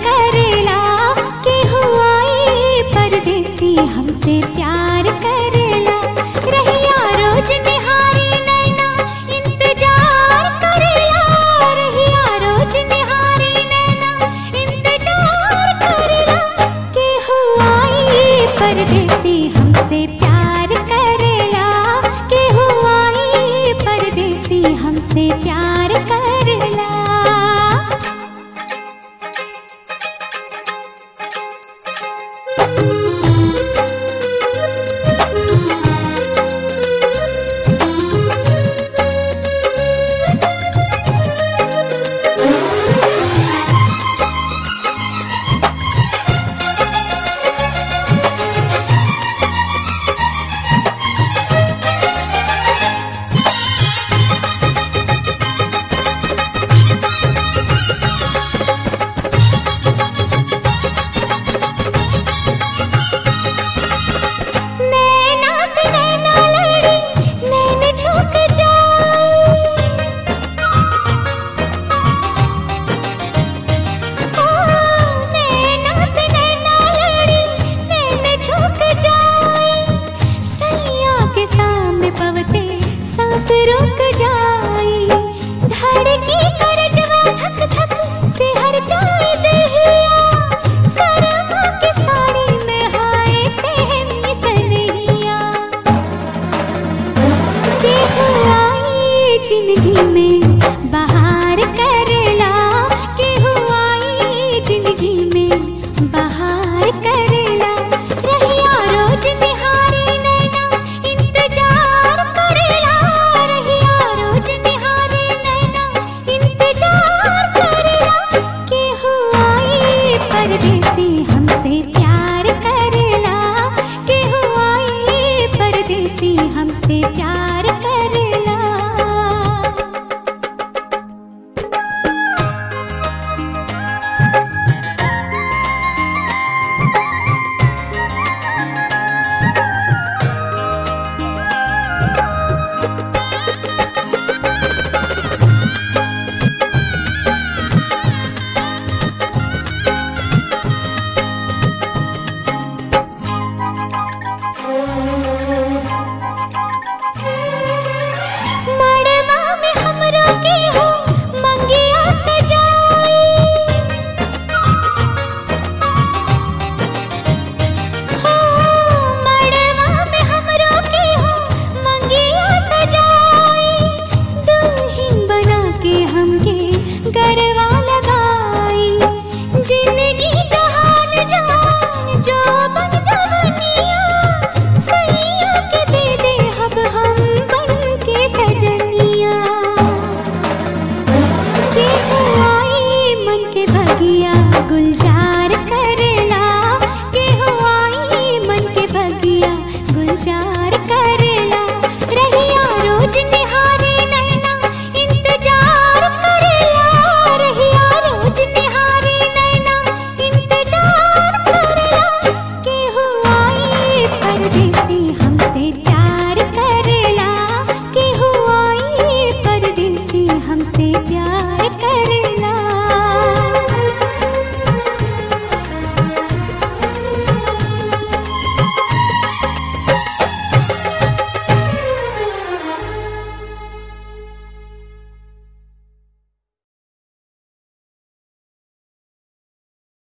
करेला के हुआई परदेसी हमसे प्यार करेला रहिया रोज निहारी नैना इंतजार करेला रहिया रोज निहारी नैना इंतजार करेला के हुआई परदेसी हमसे प्यार करेला के हुआई परदेसी हमसे प्यार करेला नैना से नैना लड़ी नैन झुक जाए ओ नैना से नैना लड़ी नैन झुक जाए सैया के सामने पवते सांस रुक जाए धड़की करजवा धक धक से हर जाए दहिया सरमा के साड़ी में हाय सहमी सनहिया के हुआई जिंदगी में बहार करेला के हुआई जिंदगी में बहार करेला रहिया रोज निहारी नैना इंतजार करेला रहिया रोज निहारी नैना इंतजार करेला के हुआई परदेसी हमसे प्यार करेला के हुआई परदेसी हमसे प्यार करेला मड़वा में हमरो के हो मंगिया सजाई हो मड़वा में हमरो के हो मंगिया सजाई दुल्हन बना के हमके गरवा लगाई जिंदगी